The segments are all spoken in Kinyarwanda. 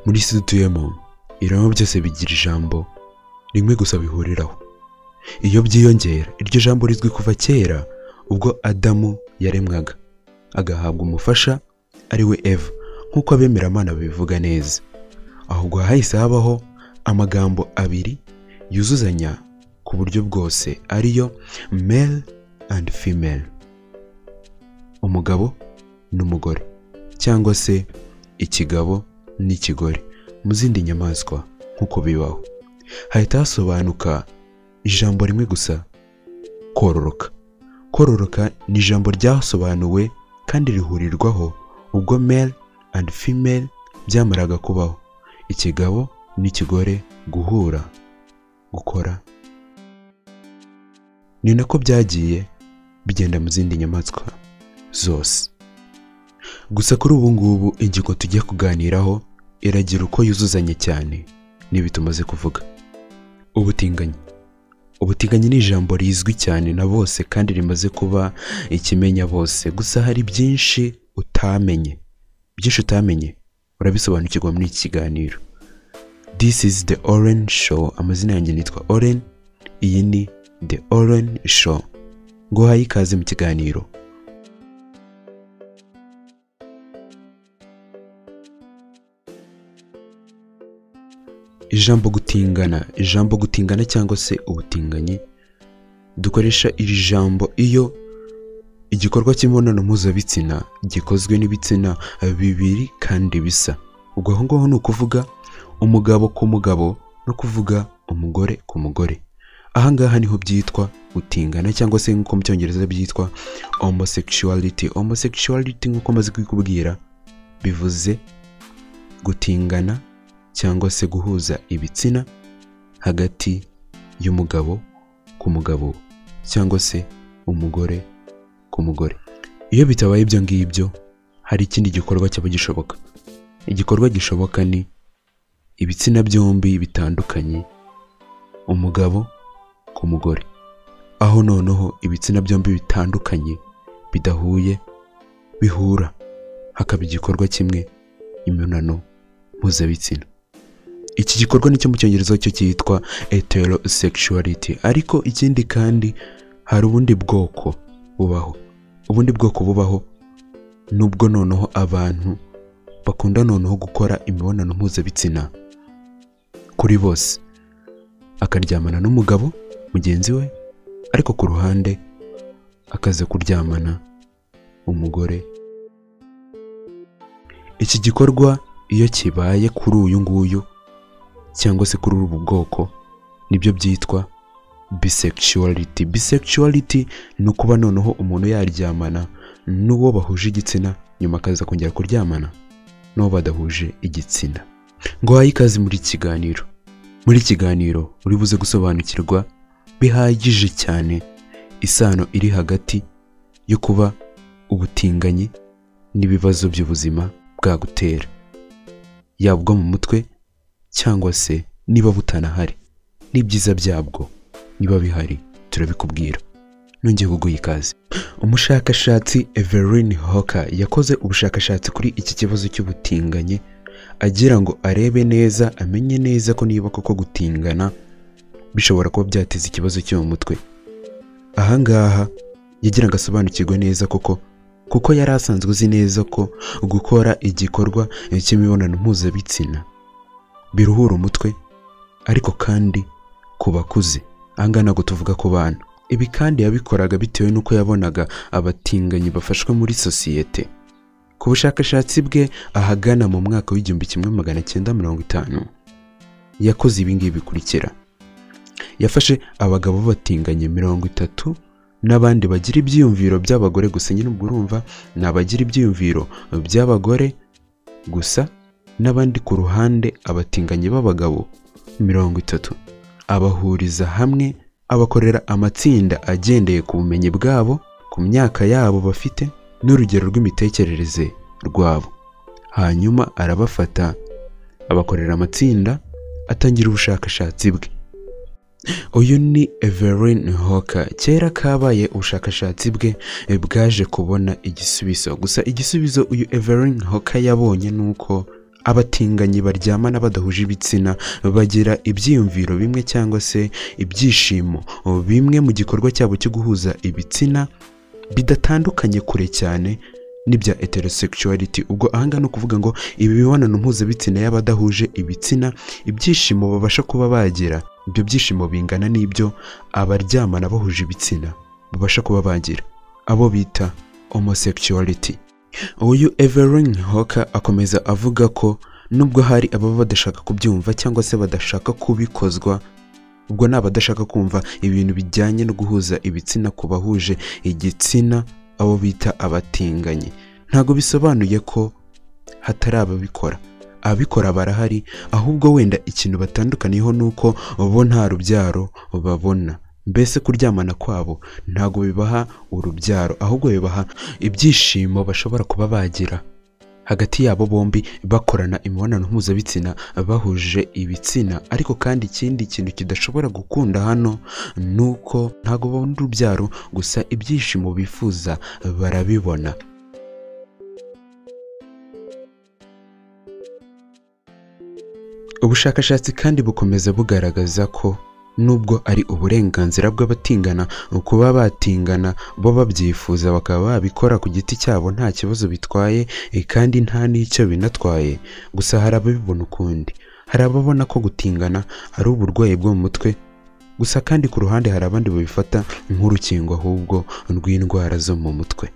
muri isi dutuyemo ibiremwa byose bigira ijambo rimwe gusa bihuriraho iyo byiyongera iryo jambo rizwi kuva kera ubwo adamu yaremwaga agahabwa umufasha ari we eva nk'uko abemeramana babivuga neza ahubwo hahise habaho amagambo abiri yuzuzanya ku buryo bwose ariyo male and female umugabo n'umugore cyangwa se ikigabo n'ikigore mu zindi nyamaswa nk'uko bibaho hahita hasobanuka ijambo rimwe gusa kororoka kororoka ni ijambo ryasobanuwe kandi rihurirwaho ubwo male and female byamaraga kubaho ikigabo n'ikigore guhura gukora ni nako byagiye bigenda mu zindi nyamaswa zose gusa kuri ubu ngubu ingingo tujya kuganiraho iragira uko yuzuzanye cyane n'ibi tumaze kuvuga ubutinganyi ubutinganyi ni ijambo rizwi cyane na bose kandi rimaze kuba ikimenya bose gusa hari byinshi utamenye byinshi utamenye urabisobanukirwa muri iki kiganiro this is the orange show amazina yanjye nitwa oren iyi ni the orange show ngo uhaye ikaze mu kiganiro ijambo gutingana ijambo gutingana cyangwa se ubutinganyi dukoresha iri jambo iyo igikorwa cy'imibonano mpuzabitsina gikozwe n'ibitsina bibiri kandi bisa ubwo aho ngaho ni ukuvuga umugabo ku mugabo no kuvuga umugore ku mugore aha ngaha niho byitwa gutingana cyangwa se nk'uko mu cyongereza byitwa homosexuality homosexuality nk'uko maze kubikubwira bivuze gutingana cyangwa se guhuza ibitsina hagati y'umugabo ku mugabo cyangwa se umugore ku mugore iyo bitabaye ibyo ngibyo hari ikindi gikorwa cyaba gishoboka igikorwa gishoboka ni ibitsina byombi bitandukanye umugabo ku mugore aho noneho ibitsina byombi bitandukanye bidahuye bihura hakaba igikorwa kimwe imibonano mpuzabitsina iki gikorwa nicyo mu cyongereza cyo cyitwa heterosexuality ariko ikindi kandi hari ubundi bwoko bubaho ubundi bwoko bubaho nubwo noneho abantu bakunda noneho gukora imibonano mpuzabitsina kuri bose akaryamana n'umugabo mugenzi we ariko ku ruhande akaza kuryamana umugore iki gikorwa iyo kibaye kuri uyu nguyu cyangwa se kuri ubu bwoko nibyo byitwa bisexuality bisexuality ni ukuba noneho umuntu yaryamana n'uwo bahuje igitsina nyuma akaza kongera kuryamana n'uwo badahuje igitsina ngo uhaye ikaze muri kiganiro muri kiganiro uri buze gusobanukirwa bihagije cyane isano iri hagati yo kuba ubutinganyi n'ibibazo by'ubuzima bwagutera yaba ubwo mu mutwe cyangwa se niba butanahari n'ibyiza byabwo niba bihari turabikubwira nongeye kuguha ikaze umushakashatsi Evelyn Hoka yakoze ubushakashatsi kuri iki kibazo cy'ubutinganyi agira ngo arebe neza amenye neza ko niba koko gutingana bishobora kuba byateza ikibazo cyo mu mutwe ahangaha yagira ngo asobanukirwe neza koko kuko yari asanzwe uzi neza ko gukora igikorwa cy'imibonano mpuzabitsina biruhura umutwe ariko kandi ku bakuze ahangaha ntabwo tuvuga ku bana ibi kandi yabikoraga bitewe n'uko yabonaga abatinganyi bafashwe muri sosiyete ku bushakashatsi bwe ahagana mu mwaka w'igihumbi kimwe magana cyenda mirongo itanu yakoze ibingibi bikurikira yafashe abagabo batinganye mirongo itatu n'abandi bagira ibyiyumviro by'abagore gusa nyine ubwo urumva ni abagira ibyiyumviro by'abagore gusa n'abandi ku ruhande abatinganyi b'abagabo mirongo itatu abahuriza hamwe abakorera amatsinda agendeye ku bumenyi bwabo ku myaka yabo bafite n'urugero rw'imitekerereze rwabo hanyuma arabafata abakorera amatsinda atangira ubushakashatsi bwe uyu ni Evelyn Hoka kera kabaye ubushakashatsi bwe bwaje kubona igisubizo gusa igisubizo uyu Evelyn Hoka yabonye ni uko abatinganyi baryamana badahuje ibitsina bagira ibyiyumviro bimwe cyangwa se ibyishimo bimwe mu gikorwa cyabo cyo guhuza ibitsina bidatandukanye kure cyane n'ibya heterosexuality ubwo ahangaha ni ukuvuga ngo ibi mibonano mpuzabitsina y'abadahuje ibitsina ibyishimo babasha kuba bagira ibyo byishimo bingana n'ibyo abaryamana bahuje ibitsina babasha kuba bagira abo bita homosexuality uyu Evelyn Hoka akomeza avuga ko nubwo hari ababa badashaka kubyumva cyangwa se badashaka kubikozwa ubwo ni abadashaka kumva ibintu bijyanye no guhuza ibitsina ku bahuje igitsina abo bita abatinganyi ntabwo bisobanuye ko hatari ababikora ababikora barahari ahubwo wenda ikintu batandukaniyeho ni uko bo nta rubyaro babona mbese kuryamana kwabo ntabwo bibaha urubyaro ahubwo bibaha ibyishimo bashobora kuba bagira hagati yabo bombi bakorana imibonano mpuzabitsina bahuje ibitsina ariko kandi ikindi kintu kidashobora gukunda hano ni uko ntabwo babona urubyaro gusa ibyishimo bifuza barabibona ubushakashatsi kandi bukomeza bugaragaza ko nubwo ari uburenganzira bw'abatingana kuba batingana bo babyifuza bakaba babikora ku giti cyabo nta kibazo bitwaye eh, kandi nta n'icyo binatwaye gusa hari ababibona ukundi hari ababona ko gutingana ari uburwayi bwo mu mutwe gusa kandi ku ruhande hari abandi babifata nk'urukingo ahubwo rw'indwara zo mu mutwe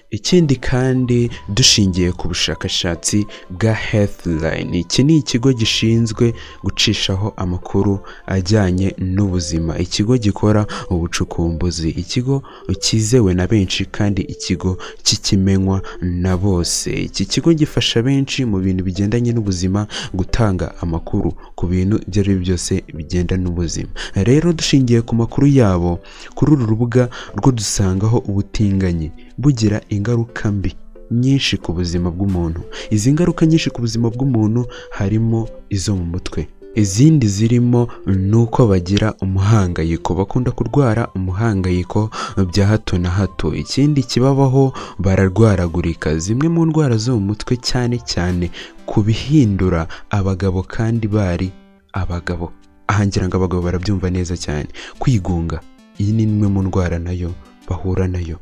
ikindi kandi dushingiye ku bushakashatsi bwa healthline iki ni ikigo gishinzwe gucishaho amakuru ajyanye n'ubuzima ikigo gikora ubucukumbuzi ikigo cyizewe na benshi kandi ikigo kikimenywa na bose iki kigo gifasha benshi mu bintu bigendanye n'ubuzima gutanga amakuru ku bintu ibyo ari byo byose bigenda n'ubuzima rero dushingiye ku makuru yabo kuri uru rubuga rwo dusangaho ubutinganyi bugira ingaruka mbi nyinshi ku buzima bw'umuntu izi ngaruka nyinshi ku buzima bw'umuntu harimo izo mu mutwe izindi zirimo ni uko bagira umuhangayiko bakunda kurwara umuhangayiko bya hato na hato ikindi kibabaho bararwaragurika zimwe mu ndwara zo mu mutwe cyane cyane ku bihindura abagabo kandi bari abagabo aha ngira ngo abagabo barabyumva neza cyane kwigunga iyi ni imwe mu ndwara nayo bahura nayo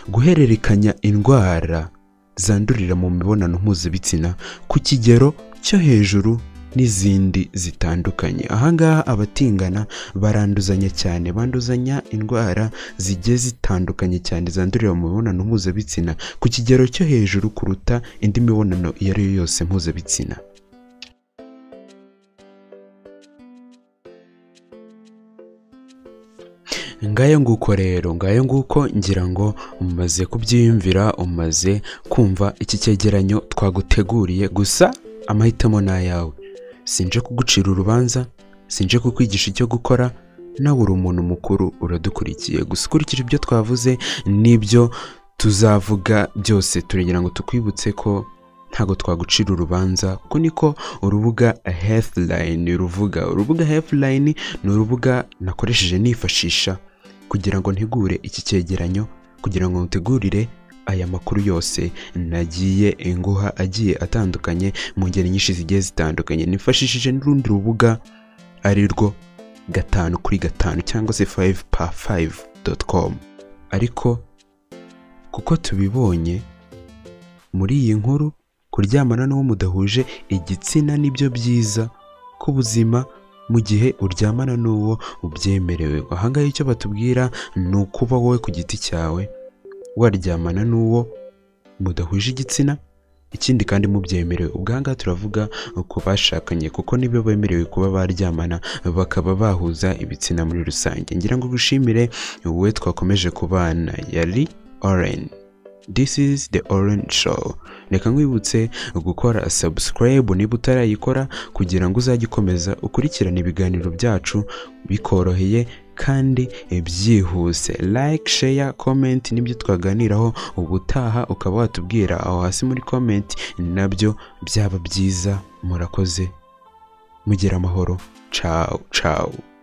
guhererekanya indwara zandurira mu mibonano mpuzabitsina ku kigero cyo hejuru n'izindi zitandukanye ahangaha abatingana baranduzanya cyane banduzanya indwara zigiye zitandukanye cyane zandurira mu mibonano mpuzabitsina ku kigero cyo hejuru kuruta indi mibonano iyo ari yo yose mpuzabitsina ngayo nguko rero ngayo nguko ngira ngo umaze kubyiyumvira umaze kumva iki cyegeranyo twaguteguriye gusa amahitamo ni ayawe sinje kugucira urubanza sinje kukwigisha icyo gukora nawe uri umuntu mukuru uradukurikiye gusa ukurikije ibyo twavuze n'ibyo tuzavuga byose turengera ngo tukwibutse ko ntabwo twagucira urubanza kuko niko urubuga healthline ruvuga urubuga healthline ni urubuga nakoresheje nifashisha kugira ngo ntegure iki cyegeranyo kugira ngo ntegurire aya makuru yose nagiye nguha agiye atandukanye mu ngeri nyinshi zigiye zitandukanye nifashishije n'urundi rubuga ari rwo gatanu kuri gatanu cyangwa se fayive pa fayive doti komu ariko kuko tubibonye muri iyi nkuru kuryamana n'uwo mudahuje igitsina nibyo byiza ku buzima mu gihe uryamana n'uwo ubyemerewe ahangaha icyo batubwira ni ukuba wowe ku giti cyawe waryamana n'uwo mudahuje igitsina ikindi kandi mubyemerewe ubwangaha turavuga ku bashakanye kuko nibyo bemerewe kuba baryamana bakaba bahuza ibitsina muri rusange ngira ngo gushimire wowe twakomeje kubana yari oreni This is the Orange Show. Reka nkwibutse gukora subscribe niba utarayikora kugira ngo uzajye ukomeza ukurikirane ibiganiro byacu bikoroheye kandi byihuse like share comment nibyo twaganiraho ubutaha ukaba watubwira aho hasi muri comment nabyo byaba byiza murakoze mugira amahoro ciao ciao